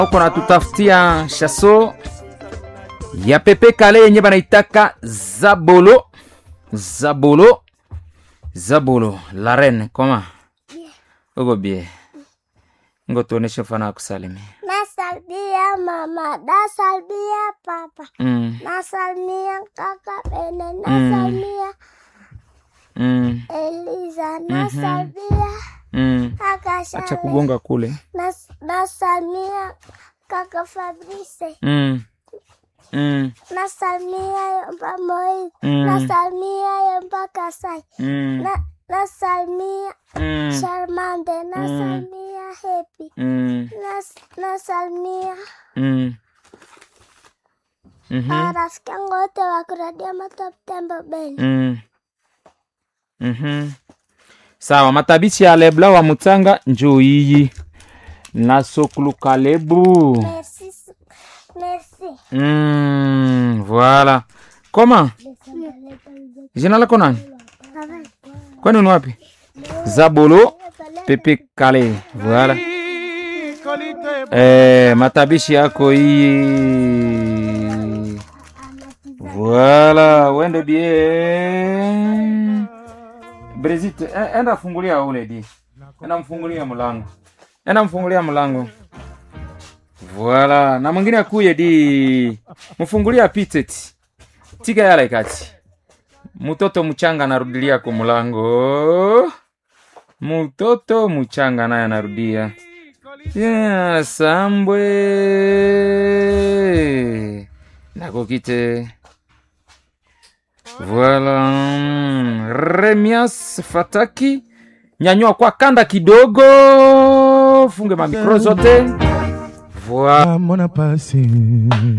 uko natutafutia shaso ya pepe kale yenye banaitaka zabolo zabolo zabolo la reine koma uko bie ngo tuoneshe mfano wa kusalimia Nasalimia mama, nasalimia papa, mm, nasalimia kaka Bene, nasalimia mm, Eliza, nasalimia mm. kaka acha Shale, kugonga kule nas- nasalimia kaka Fabrice, mm. Mm, nasalimia Yomba Moiz, Mm. nasalimia Yomba Kasai, mm, na nasalimia mm, Charmande, nasalimia Happy, mm, nas- nasalimia mm. Mhm. marafiki yangu wote wa kuradia Matop Tembo Beni. Mm. Mhm. sawa matabishi ya lebla wa mutanga njoo iyi na sokulu kalebu Merci, merci. mm, voilà koma jina lako nani kwani ni wapi zabolo pepe kale voilà eh, matabishi yako hii voilà wende bien Brezit, e- enda fungulia ule di enda mfungulia mlango enda mfungulia mlango voilà na mwingine akuye di mfungulia pitet tika yala ikati mtoto mchanga anarudilia ku mlango mtoto mchanga naye anarudia yeah, sambwe nakokite Voilà. Remias Fataki. Nyanyua kwa kanda kidogo. Funge mamikro zote. Voilà. Mona pasi